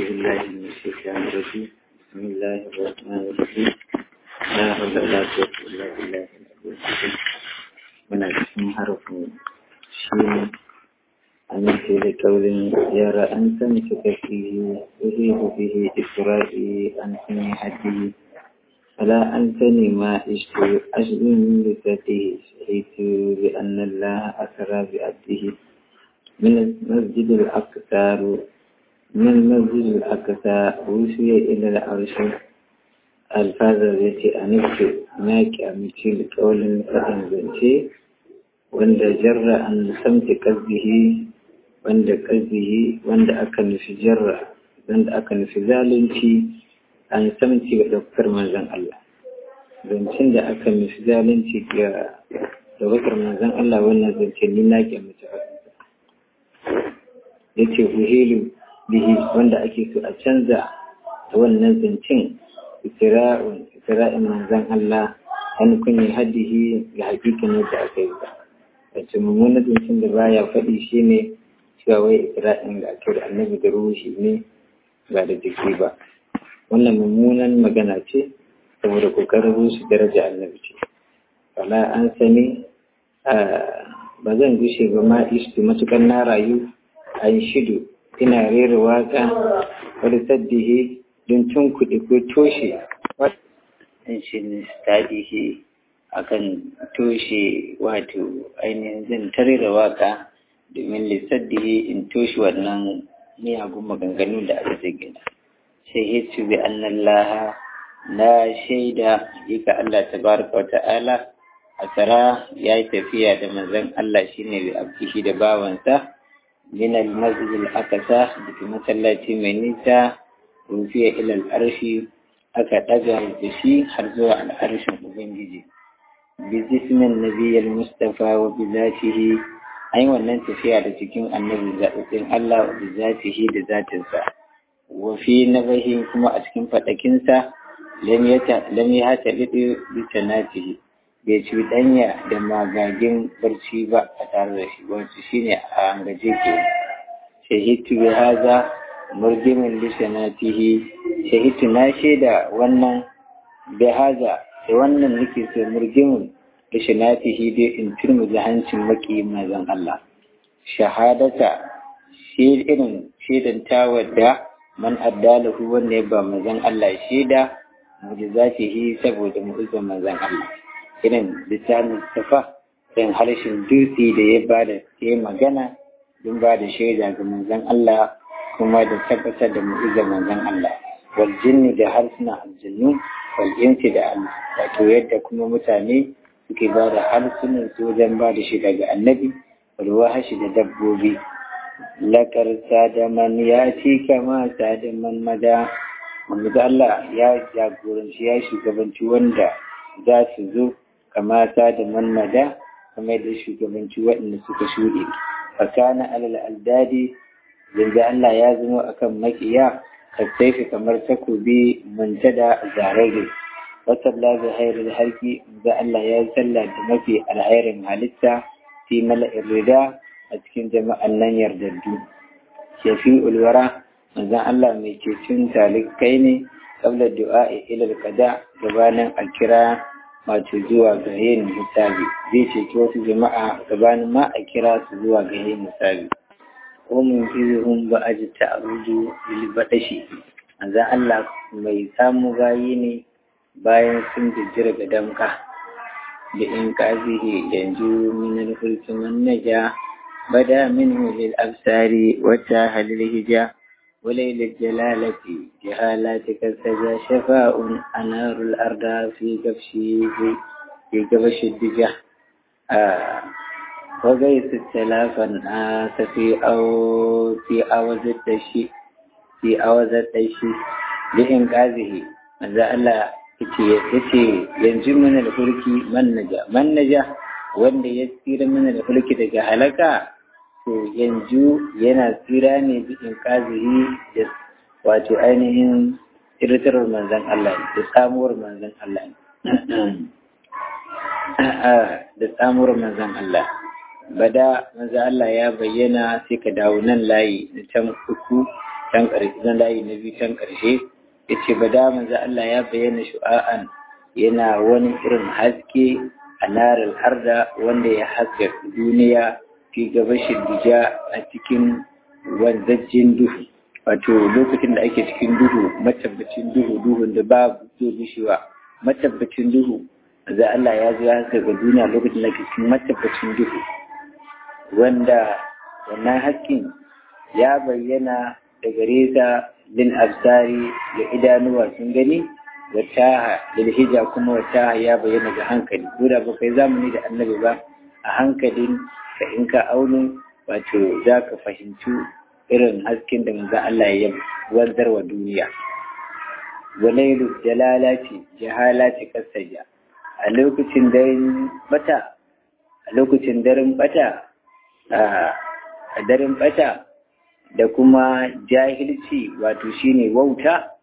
بالله من الشيطان الرجيم بسم الله الرحمن الرحيم لا حول ولا قوة إلا بالله العلي العظيم muna cikin harafin shi ne amince da kaurin yara an san su kafi uhibu bihi isra'i an sani hadi ala an sani ma ishtu ashbin bi satihi shahitu bi anna Allah asra bi abdihi من المسجد الأقصى من المسجد الأقصى وشي إلى العرش الفاظ التي أنفت ماك أمتي لقول فإن بنتي وند جر أن سمت قلبه وند قلبه وند أكن في جر وند أكن في ذالنتي أن سمتي دكتور منزل الله zancen da aka mishi zalunci ga da wakar manzan Allah wannan zance ni na ke mace ya ce uhilu bihi wanda ake so a canza da wannan zancen isra'in isra'in manzan Allah an kunyi haddihi ga hakikin yadda aka yi ba wace mummunan zancen da baya faɗi shi ne cewa wai isra'in da ake da annabi da ruhi ne ba da jiki ba wannan mummunan magana ce saboda kokarin rushe daraja annabi ce wala an sani ba zan gushe ba ma istu matukan na rayu an shidu ina rera waka wani saddihi don tun kuɗi ko toshe wadda shi ne stadihi akan toshe wato ainihin zan ta rera waka domin lissaddihi in toshe wannan miyagun maganganu da aka zagina sai hitsu bi annallaha na shaida ga Allah tabaraka wa ta'ala a tsara ya yi tafiya da manzon Allah shine bi abdihi da bawansa من المسجد الأقصى في مسلاتي mai nisa rufiya ila al'arshi aka ɗaga da shi har zuwa al'arshin Ubangiji. Bi jismin nabiyyar Mustapha wa bi zatihi an yi wannan tafiya da cikin annabi zaɓaɓɓen Allah wa bi zatihi da zatinsa. Wa fi nabahi kuma a cikin faɗakinsa lam ya hata liɗi bi sanatihi bai cuɗanya da magagin barci ba a tare da shi wacce shi ne a angaje ke shahitu bi haza murgimin lisanatihi shahitu na shaida wannan bi haza da wannan nake so murgimin lisanatihi dai in turmu da hancin maki mazan Allah shahadata shi irin shaidan tawadda man addalahu wanda ya ba mazan Allah shaida mujizatihi saboda mu'uzzar mazan Allah irin littafin safa irin harshen dutse da ya ba da ya magana don ba da shaida ga manzon Allah kuma da tabbatar da mu'izar manzon Allah wal jinni da harsuna aljannu wal insi da Allah wato yadda kuma mutane suke ba da harsunan su wajen ba da shaida ga annabi wal wahashi da dabbobi lakar sadaman ya ci kama sadaman mada wanda Allah ya jagoranci ya shugabanci wanda za su zo kamata da mannada kamar da shugabanci waɗanda suka shuɗe fakana alal aldadi yanzu Allah ya zama akan makiya kasaifi kamar takobi muntada zarare wasalla bi hairul harki da Allah ya salla da mafi alhairin halitta fi mala'in rida a cikin jama'an nan yardaddu shafi ulwara manzon Allah mai cecin talikai ne qabla du'a ila al-qada gabanin alkira wato zuwa ga yin hisabi zai ceci wasu jama'a gabanin ma a kira su zuwa ga yin hisabi ko mun izihun ba a ji ta'arudu bil badashi manzon Allah mai samu gayi ne bayan sun jijjira ga damka da in kazihi yanzu min al-fulki man naja bada minhu lil absari wata halil hija وليل الجلالة جهالاتك سجى شفاء أنار الأرض في كبشي في كبش الدجى آه وغيث التلافا آس في أو في أوز التشي في أوز التشي لإنقاذه ماذا الله yace yanzu mana da fulki man naja man naja wanda ya tsira mana da fulki daga halaka to yanzu yana tsira ne bikin kaziri da wato ainihin irtarar manzan Allah da samuwar manzan Allah da samuwar manzan Allah bada manzan Allah ya bayyana sai ka dawo nan layi na can uku can ƙarshe na layi na biyu can ƙarshe ya ce ba da manzo Allah ya bayyana shu'a'an yana wani irin haske a narar harda wanda ya haska duniya fi gabashin dija a cikin wanzajjen duhu wato lokacin da ake cikin duhu matabbacin duhu duhun da babu zai gushewa matabbacin duhu za Allah ya zo ya haska ga duniya lokacin da ake cikin matabbacin duhu wanda wannan hasken ya bayyana da gare ta lil absari da idanuwa sun gani wata lil hija kuma wata ya bayyana ga hankali ko da ba kai zamani da annabi ba a hankalin ka in ka auno wato za ka fahimci irin hasken da manzo Allah ya wanzar wa duniya walailu jalalati jahalati kasaja a lokacin daren bata a lokacin daren bata a daren bata da kuma jahilci wato shine wauta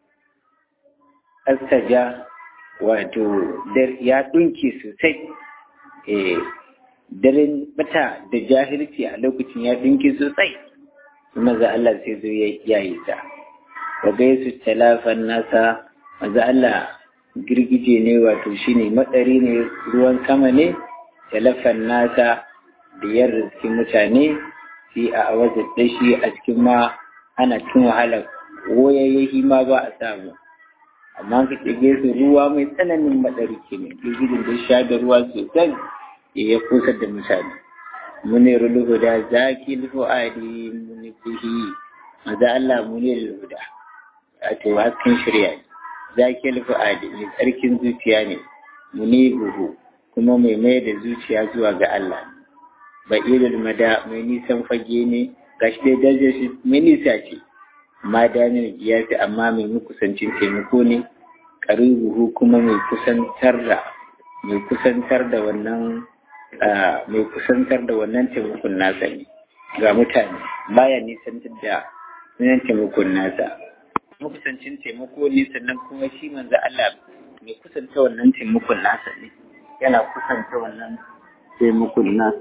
astaja wato ya dunke sosai eh daren bata da jahilci a lokacin ya dunke sosai maza Allah sai zo ya yi ta wa gaisu talafan nasa maza Allah girgije ne wato shine matsari ne ruwan sama ne talafan nasa da yar riski mutane sai a wajen dashi a cikin ma ana cin wahala woyayyahi ma ba a samu amma ka ce su ruwa mai tsananin matsari ke ne girgijin da sha da ruwa sosai ya kusa da mutane munir huda zaki fuadi munifihi maza Allah munir huda wato hasken shirya ne zaki fuadi mai tsarkin zuciya ne munibuhu kuma mai mai da zuciya zuwa ga Allah ba'irul mada mai nisan fage ne gashi dai darajar shi mai nisa ce amma damin giyasi amma mai mukusancin taimako ne karibuhu kuma mai kusantar da mai kusantar da wannan mai kusantar da wannan taimakon nasa ne ga mutane baya nisantar da wannan taimakon nasa makusancin taimako ne sannan kuma shi manzo Allah mai kusanta wannan taimakon nasa ne yana kusanta wannan taimakon nasa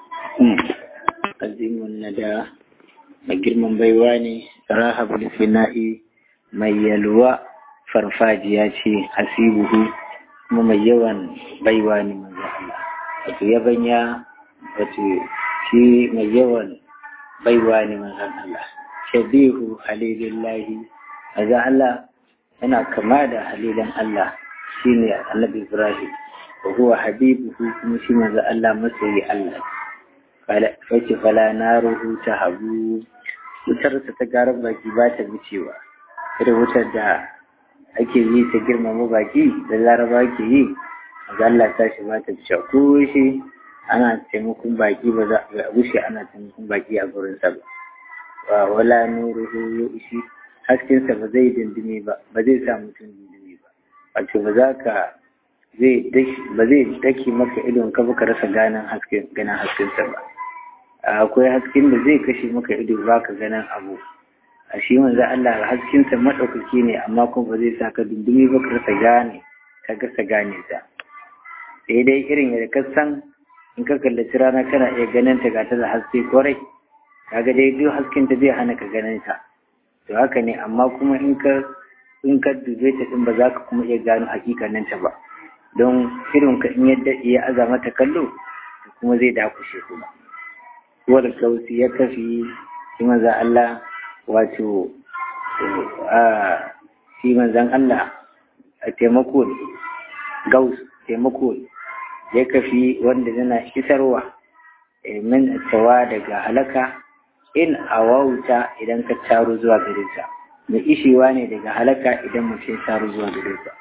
azimun nada mai girman baiwa ne rahabul fina'i mai yalwa farfajiya ce hasibuhu kuma mai yawan baiwa ne manzo Allah wato yabanya wato shi mai yawan baiwa ne manzon Allah shabihu halilillahi manzo Allah yana kama da halilan Allah shine annabi Ibrahim wa huwa habibuhu kuma shi manzo Allah masoyi Allah fala face fala naruhu tahabu wutar ta garar baki ba ta wucewa irin wutar da ake yi ta girmama baki da laraba ke yi ga Allah ta shi ba ta fice ko shi ana taimakon baki ba za a gushe ana taimakon baki a gurin sa ba wa wala nuruhu yushi hasken sa ba zai dindime ba ba zai sa mutum dindime ba wato ba za ka zai ba zai dake maka idon ka ba ka rasa ganin hasken ganin hasken sa ba akwai hasken da zai kashe maka ido ba ka ganin abu a shi manzo Allah hasken sa madaukaki ne amma kuma ba zai sa ka dindime ba ka rasa gane ka gasa gane sa sai dai irin yadda ka san in ka kallaci rana kana iya ganin ta ga ta da haske kwarai kaga dai duk hasken ta zai hana ka ganin ta to haka ne amma kuma in ka in ka dube ta din ba za ka kuma iya gano hakikanin ta ba don irin ka in yadda ya aza mata kallo kuma zai dakushe kuma wal kausi ya kafi shi manzan Allah wato a shi manzan Allah a taimako ne gaus taimako ne ya kafi wanda yana isarwa min tawa daga halaka in awauta idan ka taro zuwa gare sa mai ishewa ne daga halaka idan mutum taro zuwa gare sa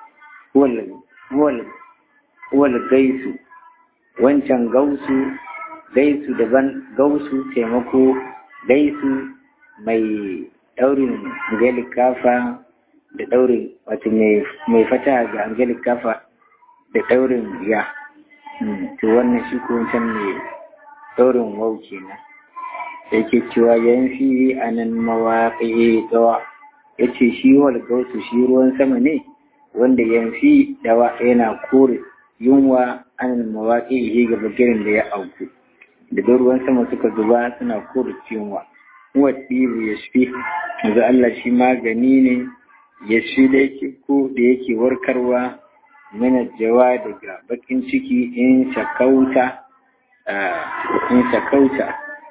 wal gaisu wancan gausu gaisu daban gausu taimako gaisu mai daurin angelic kafa da daurin wato mai fata ga angelic kafa da daurin ya to wannan shi ko wancan mai daurin wau kenan yake cewa yanfi a nan mawaƙi gawa ya ce shi wal gausu shi ruwan sama ne wanda yanfi dawa yana kore yunwa an mawaƙi ga bagirin da ya auku da ruwan sama suka zuba suna kore yunwa huwa tsibu ya shi yanzu Allah shi magani ne ya shi da yake ko da yake warkarwa mana jawa daga bakin ciki in shakauta in shakauta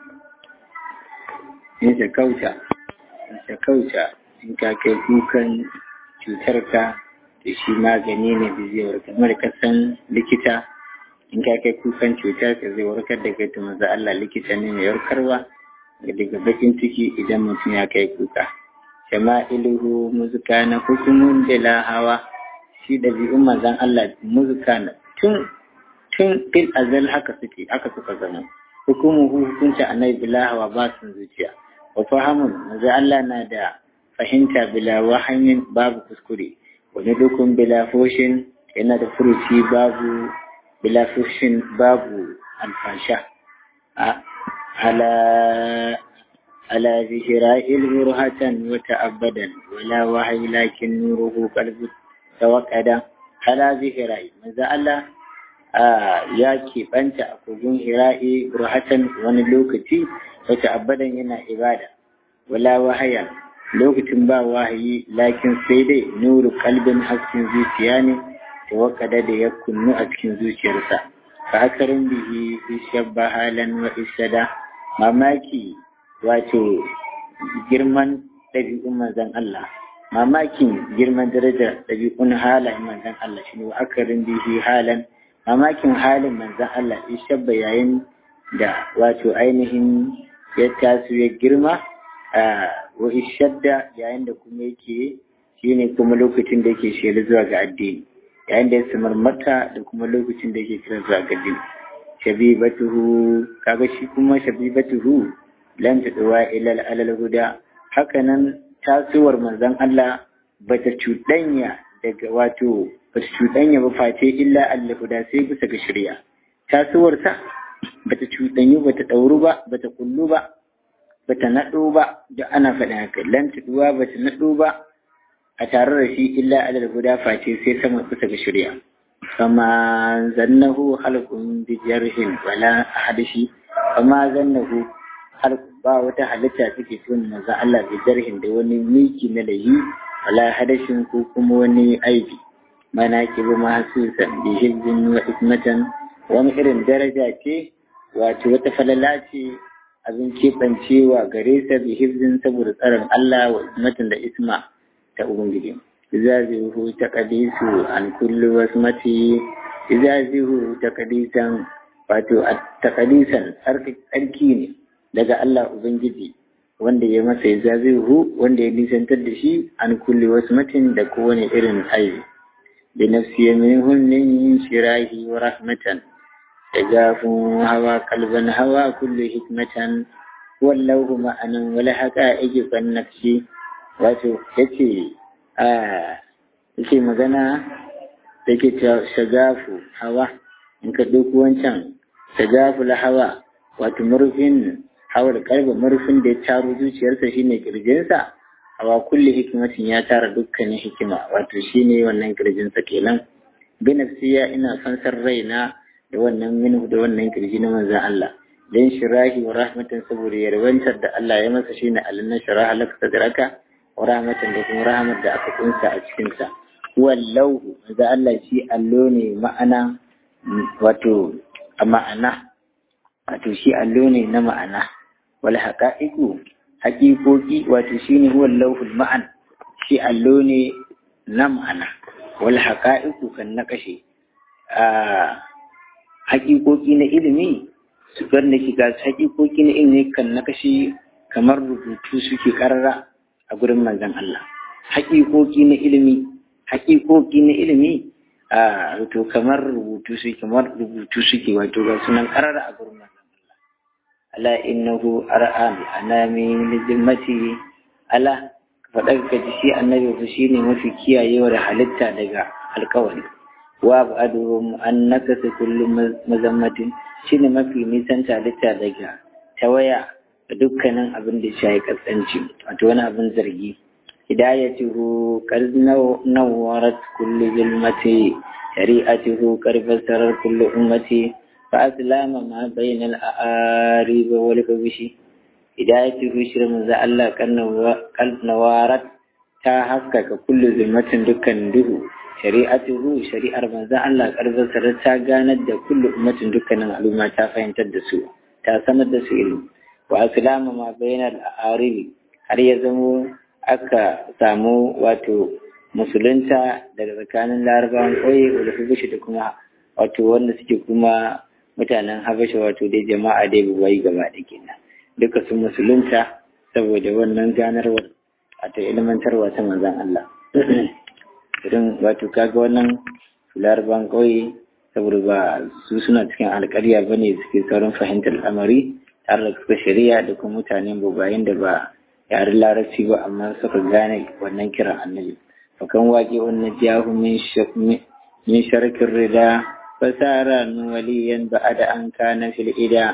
in shakauta in shakauta in ka kai kukan cutarka da shi magani ne da zai warkar mara kasan likita in ka kai kukan cutar ka zai warkar da kai to manzo Allah likita ne mai warkarwa daga bakin ciki idan mutum ya kai kuka shama'iluhu muzuka na hukumun bila hawa shi ɗabi'un manzon Allah muzuka na tun tun fil azal haka suke haka suka zama hukumuhu hukunta annabi bila hawa ba sun zuciya wa fahamun manzon Allah na da fahimta bila wahamin babu kuskure wani dukun bila foshin yana da furuci babu bila foshin babu alfasha على على ذكراء البرهة وتأبدا ولا وحي لكن نوره قلب توقدا على ذكراء ماذا الله ya keɓanta a kogin hira'i burhatan wani lokaci wata abadan yana ibada wala wahaya lokacin ba wahayi lakin sai dai nuru kalbin hasken zuciya ne da wakada da ya kunnu a cikin zuciyarsa fa akarin bihi shabba halan wa isada mamaki wato girman ɗabi'un manzan Allah mamakin girman darajar ɗabi'un halayen manzan Allah shi ne wa akarin bihi halan mamakin halin manzan Allah in shabba yayin da wato ainihin ya taso ya girma wa ishadda yayin da kuma yake shine kuma lokacin da yake shela zuwa ga addini yayin da ya samar mata da kuma lokacin da yake kira zuwa ga addini shabibatuhu kaga shi kuma shabibatuhu lan tadwa ila alal huda hakanan tasowar manzon Allah bata cuɗanya daga wato bata cuɗanya ba face illa Allah huda sai bisa ga shari'a tasowar ta bata cuɗanyu bata ɗauru ba bata kullu ba bata naɗo ba da ana faɗin haka lan tadwa bata naɗo ba a tare da shi illa alal huda face sai sama bisa ga shari'a فما ظنه خلق بجرح ولا أحدش فما ظنه خلق ba wata halitta take tun maza Allah bi jarhin da wani miki na layi wala hadashin ko kuma wani aibi mana ki bi mahsusan bi hizbin wa ismatan wani irin daraja ce wato wata falala ce abin keɓancewa gare sa bi hizbin saboda tsaron Allah wa ismatan da isma ta ubangiji izazihu taqdisu an kulli wasmati izazihu taqdisan wato taqdisan tsarki ne daga Allah ubangiji wanda ya masa izazihu wanda ya nisantar da shi an kulli wasmatin da kowane irin aibi bi nafsi minhum min shirahi wa rahmatan tajafun hawa kalban hawa kullu hikmatan wallahu ma'anan wala haqa'iqi kan nafsi wato yace yake magana da ke shagafu hawa in ka ɗauki wancan shagafu la hawa wato murfin hawar kalba murfin da ya taro zuciyarsa shine kirjinsa hawa kulle hikimatin ya tara dukkanin hikima wato shine wannan kirjinsa kenan bi nafsiya ina fansar raina da wannan minhu da wannan kirji na manzon Allah dan shirahi wa rahmatan saboda yarwantar da Allah ya masa shine alanna sharaha laka sadraka wa rahmatan da kuma rahmat da aka kunsa a cikin sa wallahu da Allah shi allo ne ma'ana wato a ma'ana wato shi allo ne na ma'ana wal haqa'iqu haqiqoqi wato shine huwa lawhul ma'an shi allo ne na ma'ana wal haqa'iqu kan na kashe a haqiqoqi na ilimi su wanda ke ga haqiqoqi na ilimi kan na kashe kamar rubutu suke karara a gurin manzon Allah haqiqoqi na ilimi haqiqoqi na ilimi a wato kamar rubutu suke kamar rubutu suke wato ga sunan karara a gurin manzon Allah ala innahu ar'an anami lizimmati ala faɗar ka ji shi annabi fa shine mafi kiyayewa da halitta daga alkawari wa ba'duhum annaka kullu mazammatin shine mafi nisan halitta daga tawaya da dukkanin abin da shi ya kasance wato wani abin zargi hidayatuhu qad nawwarat kullu zulmati shari'atuhu qad fasarar kullu ummati fa aslama ma bayna al-a'arib wal kabishi hidayatuhu shirin manzo Allah kalnawarat ta haskaka kullu zulmatin dukkan duhu shari'atuhu shari'ar manzo Allah karbar ta ganar da kullu ummatin dukkanin al'umma ta fahimtar da su ta sanar da su ilimi wa aslama ma bainal aribi har ya zamo aka samu wato musulunta daga tsakanin larabawan ƙauye da habashi da kuma wato wanda suke kuma mutanen habasha wato dai jama'a dai buwai gaba da kenan duka sun musulunta saboda wannan ganarwar wato ilmantarwa ta manzon Allah irin wato kaga wannan larabawan ƙauye saboda ba su suna cikin alƙarya bane suke saurin fahimtar al'amari tare da suka shari'a da kuma mutanen bubayen da ba yaren larabci ba amma suka gane wannan kiran annabi fakan waƙe wannan jahu min sharkin rida fasara waliyan ba'ada an kana fil ida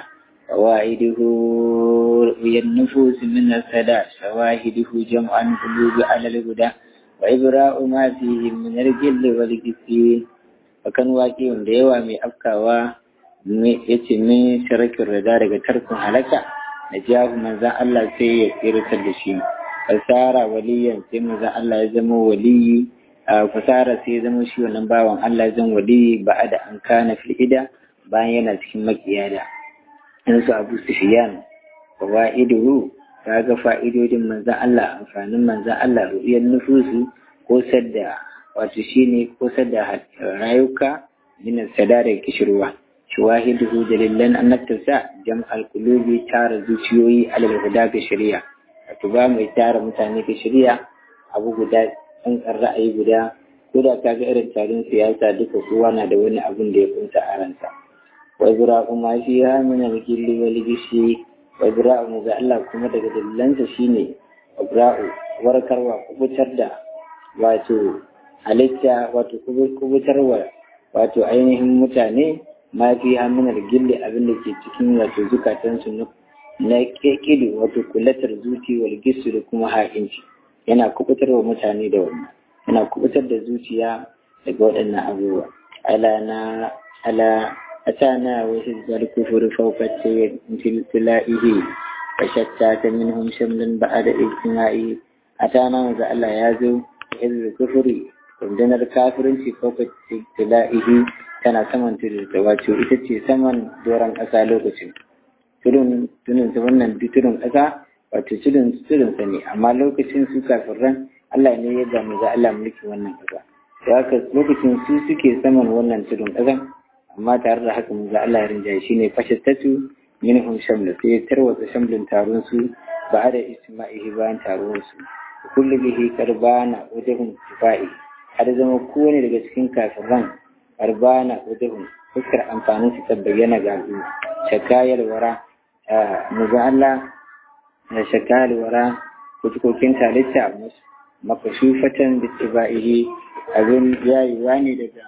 fawaiduhu yan nufus min sada shawahiduhu jam'an qulubi ala al-huda wa ibra'u ma fihi min al-jill wal kisin fakan waƙe wanda yawa mai afkawa yace min sharkin rida daga tarkun halaka na jahu manzan Allah sai ya tsiratar da shi fasara waliyan sai manzan Allah ya zama waliyi a fasara sai ya zama shi wannan bawan Allah ya zama waliyi ba da an kana fil ida bayan yana cikin makiyada in su Abu Sufyan fawaiduhu kaga fa'idodin manzan Allah amfanin manzan Allah ru'iyar nufusu ko sadda wato shine ko sadda rayuka min sada da kishirwa shawahiduhu dalilan annabtarsa jam'al qulubi tara zuciyoyi alal huda ga shari'a wato ba mai tara mutane ga shari'a abu guda an ra'ayi guda ko da ka ga irin tarin siyasa duka kowa na da wani abun da ya kunta a ransa wa zura'u ma fiha min al-gilli wal gishi wa zura'u ga Allah kuma daga dalilansa shine ibra'u warkarwa kubutar da wato halitta wato kubutarwa wato ainihin mutane ma fi haminar gilli abin da ke cikin wato zukatansu na ƙiƙidu wato kulatar zuci wal gisu da kuma ha'inci yana kubutar wa mutane da wannan yana kubutar da zuciya daga waɗannan abubuwa ala na ala atana wa hizbal kufur fawqa tilaihi wa shattata minhum shamlan ba'da ijtima'i atana wa Allah ya zo hizbal kufuri rundunar kafirinci fawqa tilaihi tana saman tudun ta wato ita ce saman doron ƙasa lokacin tudun tudun ta wannan tudun ƙasa wato tudun tudun sa ne amma lokacin su kafirran Allah ne ya gami ga Allah mulkin wannan ƙasa to haka lokacin su suke saman wannan tudun ƙasan amma tare da haka mu ga Allah ya rinjaye shine fashattatu minhum shamla sai ya tarwatsa shamlin taron su ba da isma'ihi bayan taron su kullu bihi karbana wajhum tifai har zama kowane daga cikin kafirran arbana udhun fuskar amfanin su ta bayyana ga al'umma shakayar wara muga Allah da shakayar wara kutukokin talitta makashufatan da tiba'ihi abin yayiwa ne daga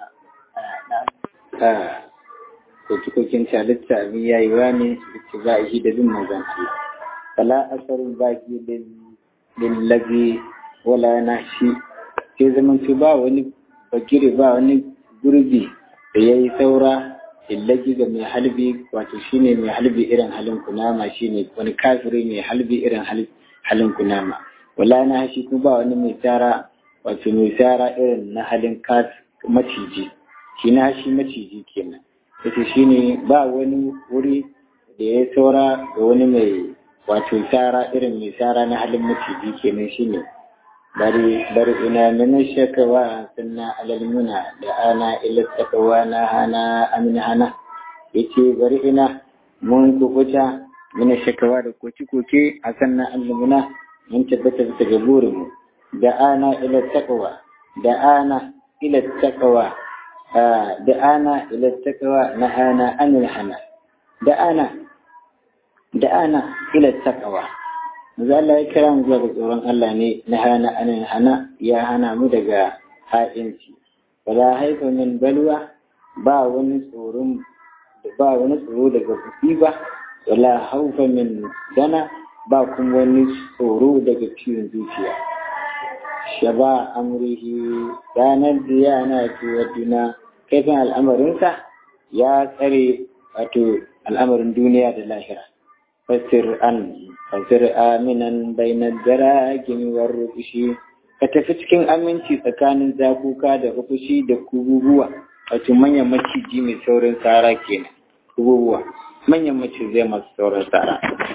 kutukokin talitta abin yayiwa ne da tiba'ihi da bin mazan Allah fala asarun baki lillabi wala nashi sai zaman ba wani bagire ba wani gurbi da ya yi saura illagi ga mai halbi wato shine mai halbi irin halin kunama shine wani kafiri mai halbi irin halin kunama wala na hashi kuma ba wani mai tsara wato mai tsara irin na halin maciji shi na hashi maciji kenan wato shine ba wani wuri da ya saura ga wani mai wato tsara irin mai tsara na halin maciji kenan shine bari bari ina min shakawa sunna alal muna da ana ila takawa na hana amin hana yace bari ina mun kukuta min shakawa da koki koke a sanna almuna mun tabbata da gaburin mu da ana ila takawa da ana ila takawa da ana ila takawa na hana amin hana da ana da ana ila takawa Maza Allah ya kira mu zuwa ga tsoron Allah ne na hana anan hana ya hana mu daga ha'inci. Wala haifa min balwa ba wani tsoron ba wani tsoro daga musiba wala haufa min dana ba kuma wani tsoro daga ciwon zuciya. Shaba amrihi ranar da yana wa duna kaifin al'amarinsa ya tsare wato al'amarin duniya da lahira. fasir an fasir aminan bainar daragin warrufushi ka tafi cikin aminci tsakanin zakuka da rufushi da kububuwa wato manyan maciji mai saurin tsara kenan kububuwa manyan macizai masu saurin tsara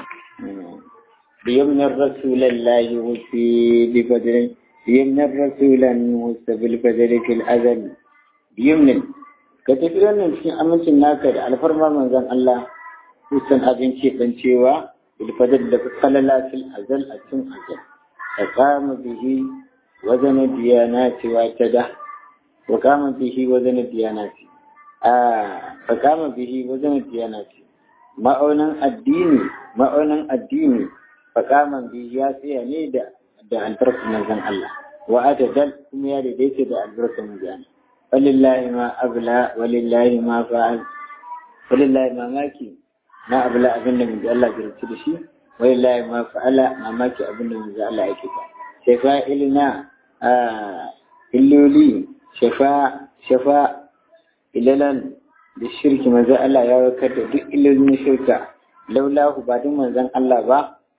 بيمن الرسول الله وفي بفجر بيمن الرسول موسى بالفجر في الأزل بيمن كتفي wannan cikin amincin naka da alfarma manzon Allah kusan abin ce dan cewa bilfadar da falala fil azal a cikin azal ka kama bihi wazan diyanati wa tada wa kama bihi wazan diyanati a ka kama bihi wazan diyanati ma'aunin addini ma'aunin addini fakaman biyu ya tsaya ne da da albarkar manzon Allah wa atadal kuma ya daidaita da albarkar manzon walillahi ma abla walillahi ma fa'al walillahi ma maki ma abla abin da manzon Allah ya rubuta da shi walillahi ma fa'ala mamaki abin da manzon Allah yake ta shafa ilina a illoli shafa shafa ilalan da shirki manzon Allah ya warkar da duk illolin shirka laulahu ba duk manzon Allah ba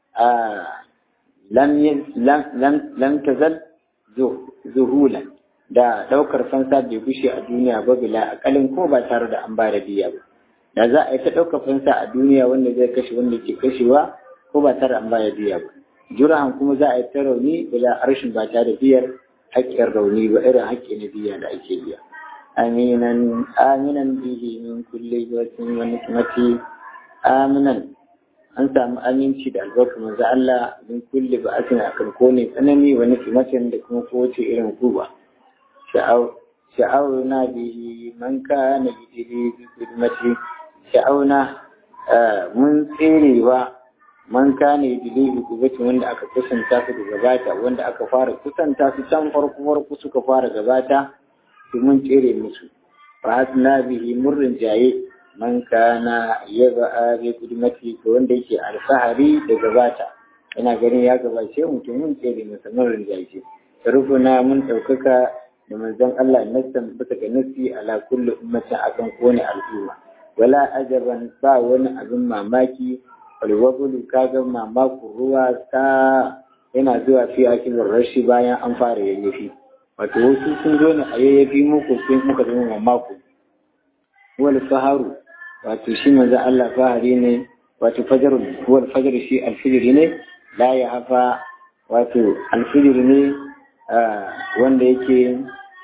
lam tazal zuhulan da ɗaukar fansa bai gushe a duniya ba bila akalin ko ba tare da an ba da biya ba da za a yi ta ɗaukar fansa a duniya wanda zai kashe wanda ke kashewa ko ba tare da an ba da biya ba jurahan kuma za a yi ta rauni bila harshen ba tare da biyar haƙƙin rauni ba irin haƙƙi na biya da ake biya aminan aminan bihi min kulli wasin wa nikmati aminan an samu aminci da albarka manzo Allah min kulli ba asin akan kone tsanani wa nikimatin da kuma kowace irin kuba sha'auna bihi man kana yidiri bi khidmati sha'auna mun tserewa man kana yidiri bi khidmati wanda aka kusanta su da gabata wanda aka fara kusanta su can farko farko suka fara gabata su mun tsere musu fa hasna bihi murrin jaye man kana ya ba'a bi kudmati ga wanda yake alfahari da gabata ina ganin ya gabace mutum mun tsere masa mun rinjaye rufuna mun ɗaukaka da manzon Allah nassan bisa ga nasi ala kulli ummatin akan kone al'umma wala ajaban ba wani abin mamaki walwabulu kaga mamakon ruwa ta yana zuwa fi akilin rashi bayan an fara yayyafi wato wasu sun zo ne a yayyafi muku sai muka zama mamako wal faharu wato shi manzo Allah fahari ne wato fajarun wal fajar shi alfijiri ne la ya hafa wato alfijiri ne wanda yake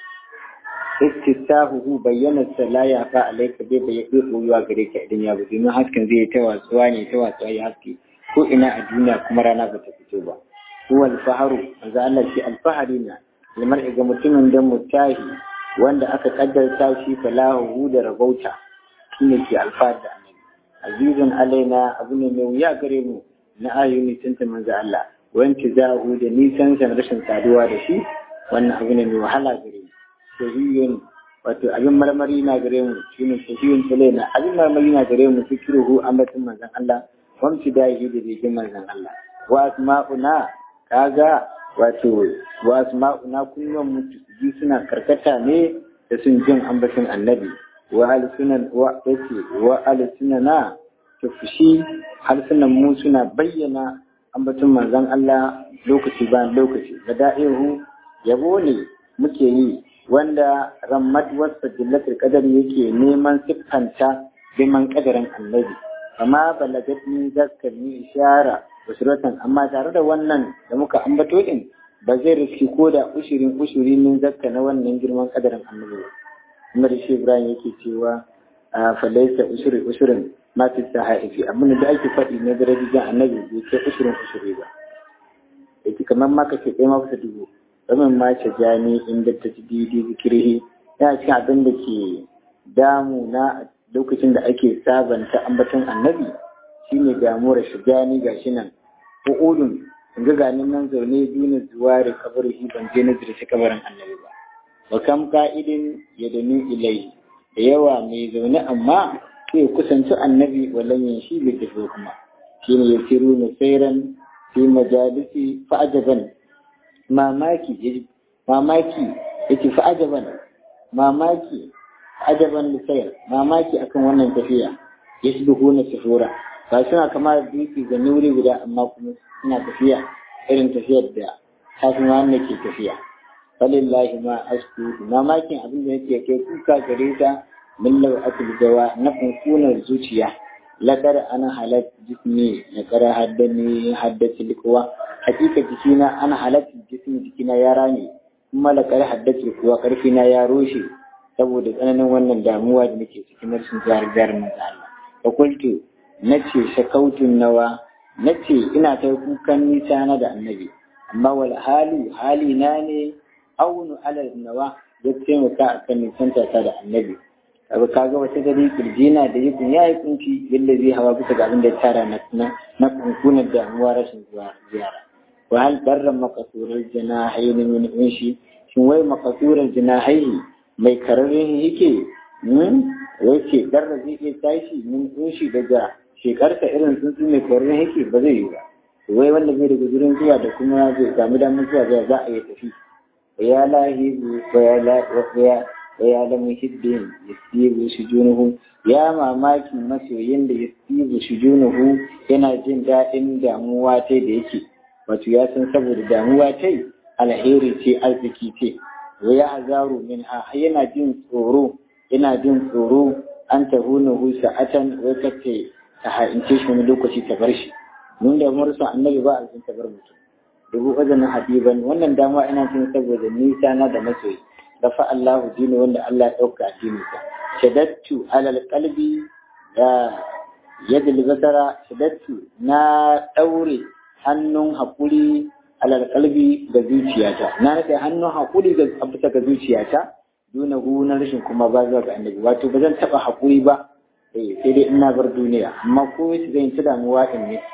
istisahu bayyana sa la ya fa alayka bai bai bai koyuwa gare ka idan ya bude mun hasken zai ta watsuwa ne ta watsuwa ya haske ko ina a duniya kuma rana ba ta fito ba huwa alfaharu manzo Allah shi alfahari na limar ga mutumin da mutahi wanda aka kaddarta shi falahu da rabauta shine ke alfahar da annabi azizun alaina abu ne mai wuya gare mu na ayyuni tunta manzo Allah wanki zahu da nisan san rashin saduwa da shi wannan abu ne mai wahala gare mu shahiyun wato abin marmari na gare mu shine shahiyun alaina abin marmari na gare mu fikiruhu ambatin manzon Allah wamci dahi da jikin manzon Allah wa asma'una kaga wato wa asma'una kullum mutu suna karkata ne da sun jin ambatin annabi wa alsunan wa yace wa alsunana tufushi halsunan mu suna bayyana ambaton manzon Allah lokaci bayan lokaci da da'ihu yabo ne muke yi wanda rammat wasa jillatul qadar yake neman siffanta biman kadarin annabi amma balagatni zakkani ishara usratan amma tare da wannan da muka ambato din ba zai riski ko da ushirin ushiri min zakka na wannan girman kadarin annabi ba kuma da shi Ibrahim yake cewa falaisa ushiri ushirin ma fi sahaifi abin da ake faɗi na darajojin annabi bai kai ushirin ushiri ba yake kamar ma kace kai ma fasa dubu domin ma ce jani inda ta ci didi zikirhi yana cikin abin da ke damu na lokacin da ake sabanta ambaton annabi shine damuwar shigani gashi nan ko udun in ga ganin nan zaune duna zuwari kabarihi ban je na zirci kabarin annabi ba wa kam ka'idin ya dani ilai da yawa mai zaune amma sai kusanci annabi walan yin shi bai tafi kuma shine ya siru na sairan fi majalisi fa'ajaban mamaki mamaki yake fa'ajaban mamaki ajaban lisayar mamaki akan wannan tafiya yasbihu na sufura ba suna kama da dutse ga nuri guda amma kuma suna tafiya irin tafiyar da kafin wanda ke tafiya falillahi ma asku mamakin abin da yake kai kuka gare ta min lau akul gawa na kunkunar zuciya lakar ana halat jismi na kara haddani haddace likuwa hakika jikina ana halat jismi jikina ya rame kuma lakar haddace kuwa karfi na ya roshe saboda tsananin wannan damuwa da nake cikin rashin jihar jihar manzo Allah fa qultu nace shakautun nawa nace ina kai kukan nisa na da annabi amma wal halu hali na ne aunu alal nawa ya taimaka akan nisanta ta da annabi kaga kaga wata gari kirjina da yi ya yi kunci yadda zai hawa bisa ga abin da ya tara na na kunkunan damuwa rashin zuwa ziyara wa hal barra makasurar janahayn min unshi shin wai makasurar janahayn mai kararin yake yake darra zai iya tashi min unshi daga shekarta irin tsuntsu mai kararin yake ba zai yi ba wai wanda zai daga gurin zuwa da kuma zai samu damar zuwa za a iya tafi ya lahibu ya ya lamu hiddin yasibu shujunuhu ya mamakin masoyin da yasibu shujunuhu yana jin daɗin damuwa ta da yake wato ya san saboda damuwa ta alheri ce arziki ce wa ya hazaru min ha yana jin tsoro yana jin tsoro an tahunuhu sa'atan wai kace ta ha'ince shi wani lokaci ta bar shi mun da mursa annabi ba a cikin ta bar mutum dubu wajen habiban wannan dama ina cin saboda nisa na da masoyi rafa Allahu dini wanda Allah ya ɗauka addininsa shadattu alal qalbi da yadda basara shadattu na ɗaure hannun haƙuri alal qalbi ga zuciyata na rike hannun haƙuri ga bisa ga zuciyata duna hu na rashin kuma ba zuwa ga annabi wato ba zan taɓa haƙuri ba eh sai dai ina bar duniya amma ko shi zan ci damuwa in ne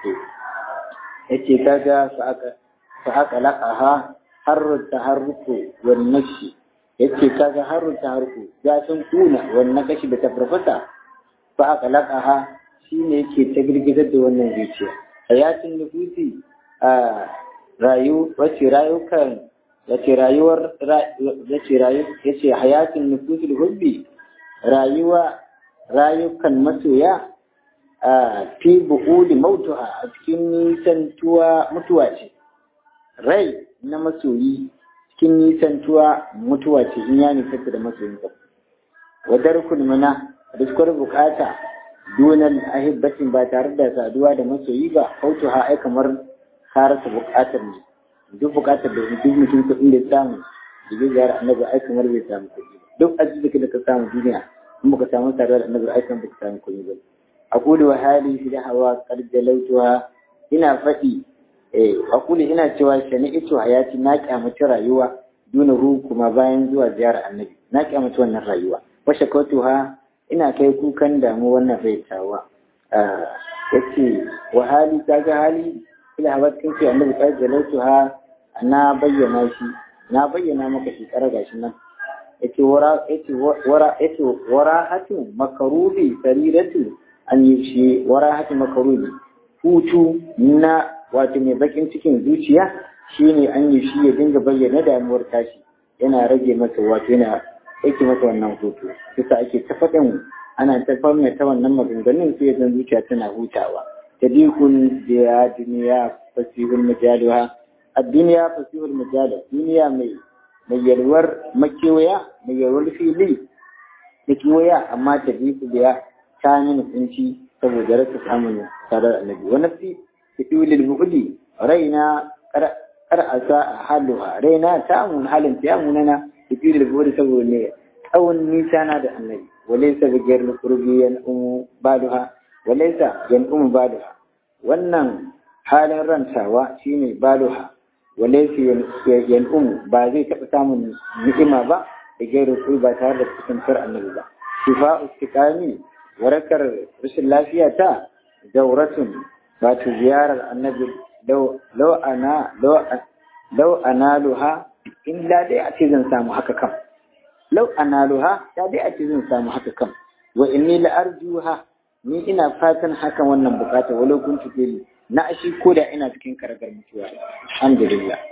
yace kaga fa aka fa aka laqaha harru taharruku wan nafsi yace kaga harru taharruku ya san kuna wannan kashi da ta farfasa fa aka laqaha shine yake ta girgizar da wannan zuciya hayatin nufusi a rayu wace rayukan yace rayuwar yace rayu yace hayatin nufusil hubbi rayuwa rayukan masoya a fi bu'udi mautuha a cikin nisantuwa mutuwa ce rai na masoyi cikin nisantuwa mutuwa ce in ya nisanta da masoyinsa wadar kulmuna riskwar bukata dunan ahibbatin ba tare da saduwa da masoyi ba autuha ai kamar karasa bukatar ne duk bukatar da duk mutum kuɗin da samu da zai gyara annabi ai kamar bai samu kuɗi duk arziki da ka samu duniya in baka samu saduwa da annabi ai kamar baka samu kuɗi ba aqulu wa hali fi hawa qad jalawtuha ina faɗi eh aqulu ina cewa shani'tu hayati na kyamaci rayuwa duna ru kuma bayan zuwa ziyarar annabi na kyamaci wannan rayuwa wa shakatuha ina kai kukan damu wannan raitawa yace wa hali kaga hali ila hawa kin ce annabi qad jalawtuha na bayyana shi na bayyana maka shi kara gashi nan yace wara yace wara yace wara hatu makarubi sariratu an yi shi wara hatu makarubi hutu na wato mai bakin cikin zuciya shine an yi shi ya dinga bayyana damuwar tashi yana rage masa wato yana aiki masa wannan hutu kusa ake ta faɗin ana ta fama ta wannan maganganun sai zan zuciya tana hutawa tadikun da duniya fasihul majaluha ad-duniya fasihul majal duniya mai mai yalwar makewaya mai yalwar fili da kewaya amma tadiku da ta nuna kunci saboda rasa samun sadar annabi wa nafsi fi bu'di raina kar asa haluha raina ta mun halin ta munana fi bu'di saboda ne tsawon nisa na da annabi walaysa bi ghayr qurbi yan umu baduha walaysa yan umu baduha wannan halin rantawa shine baduha walaysa yan umu ba zai taɓa samun ni'ima ba da ghayr qurbi ba tare da kusantar annabi ba shifa istiqami warakar rashin lafiya ta dauratun wato ziyarar annabi lau ana lau analuha illa dai a ce zan samu haka kam lau analuha ta dai a ce zan samu haka kam wa inni la arjuha ni ina fatan hakan wannan bukata walau kuntu fili na ashi ko da ina cikin karagar mutuwa alhamdulillah